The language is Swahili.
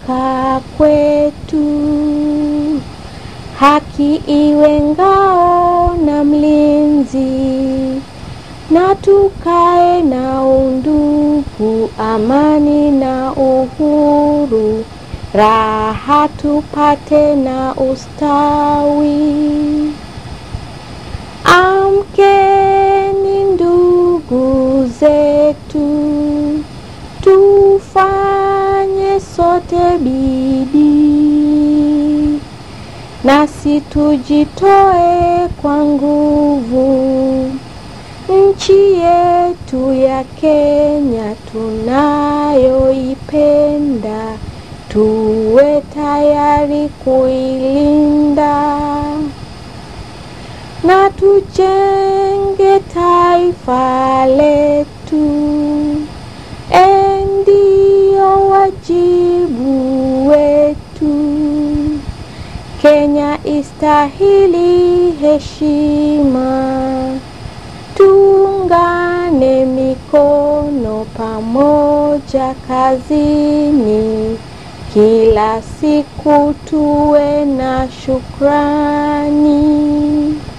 kutoka kwetu. Haki iwe ngao na mlinzi, na tukae na undugu, amani na uhuru, raha tupate na ustawi. Amkeni ndugu zetu, tufanye sote bidii, nasi tujitoe kwa nguvu. Nchi yetu ya Kenya tunayoipenda, tuwe tayari kuilinda na tujenge taifa letu. Ndio wajibu wetu. Kenya istahili heshima, tuungane mikono pamoja kazini, kila siku tuwe na shukrani.